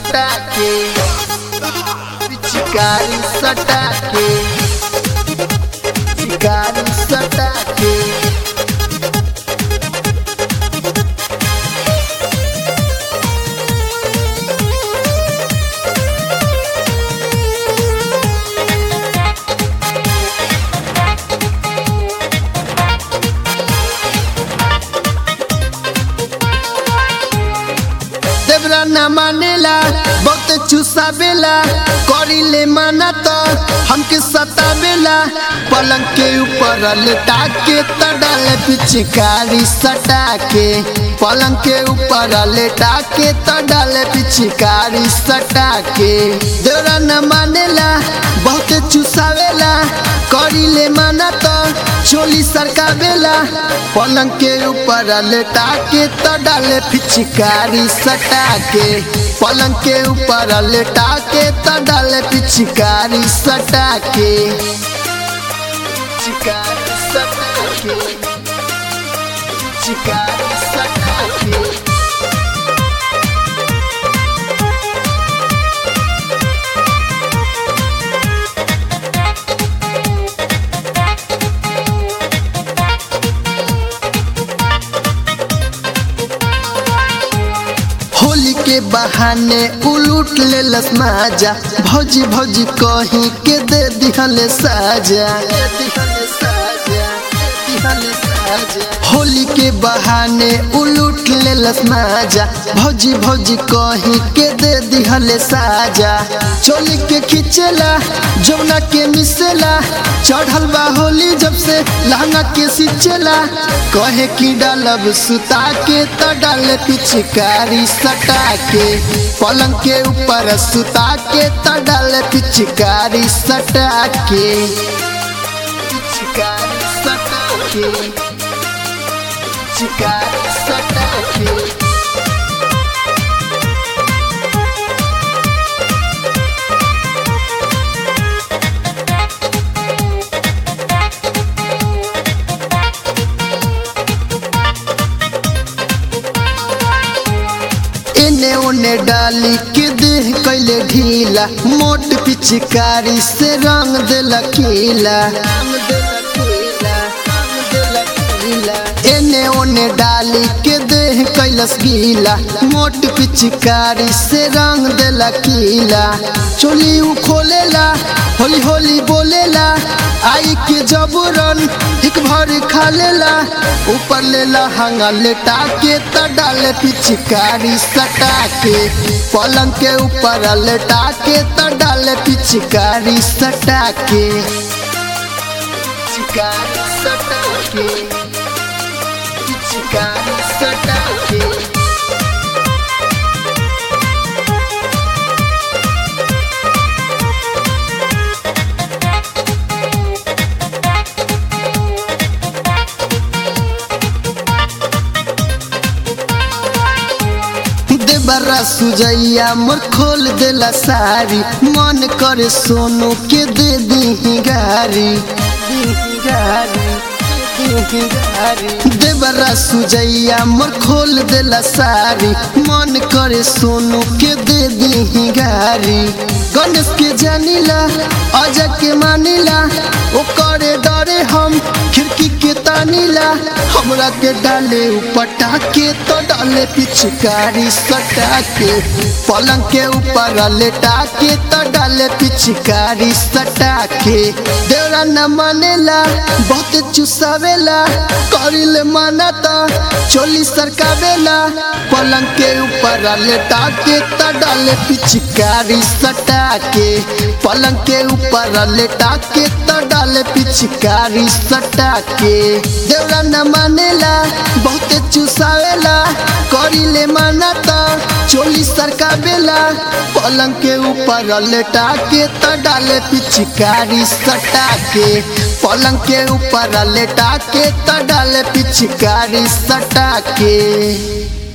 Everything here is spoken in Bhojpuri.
सटा के पिचकारी सटा के पिचकारी सटा के देवरा न मानेला बहुत चुसावेला करिले माना तो हमके सतावेला पलंग के ऊपर लेटा के त डाले पिचकारी सटा के पलंग के ऊपर लेटा के त डाले पिचकारी सटा के देवरा न मानेला बहुत चुसावेला करिले माना तो चोली सरकावेला पलंग के ऊपर लेटा के त डाले पिचकारी सटा के पलंग के ऊपर लेटा के त डाले पिचकारी सटा के चिकारी सटा के चिकारी सटा के होली के बहाने उलूट ले लस माजा भौजी भौजी कहीं के दे दिहले साजा होली के बहाने उलूट ले लस माजा भौजी भौजी कहीं के दे दिहले साजा चोली के खिंचेला जमुना के मिसेला चढ़ल बा होली जब से लहंगा के सिचेला कहे की डालब सुता के त डाले पिचकारी सटा के पलंग के ऊपर सुता के त डाले पिचकारी सटा के पिचकारी सटा के पिचकारी सटा के एने ओने डाली के देह कैले ढीला मोट पिचकारी से रंग देला कीला एने ओने डाली के देह कैलस गीला मोट पिचकारी से रंग देला कीला चोली उ खोलेला होली होली बोलेला आई के जबरन एक भर खा लेला ऊपर लेला हंगा लेटा के त डाले पिचकारी सटा के पलंग के ऊपर लेटा के त डाले पिचकारी सटा के पिचकारी सटा के पिचकारी सटा के देबरा सुजैया मोर खोल देला सारी मन करे सोनू के दे दी गारी देबरा सुजैया मोर खोल देला सारी मन करे सोनू के दे दी गारी गणेश के जानिला अजय के मानिला ओ करे डरे हम खिड़की के तानीला हमरा के डाले उपटा के तो डाले पिचकारी सटा के पलंग के ऊपर लेटा के तो डाले पिचकारी सटा के देवरा न मानेला बहुत चुसावेला करिले माना तो चोली सरकावेला पलंग के ऊपर लेटा के तो डाले पिचकारी सटा के पलंग के ऊपर लेटा के तो डाले पिचकारी सटा के देवरा न मानेला बहुत चुसावेला करिले माना तो चोली सरकावेला पलंग के ऊपर लेटा के तो डाले पिचकारी सटा के पलंग के ऊपर लेटा के तो डाले पिचकारी सटा के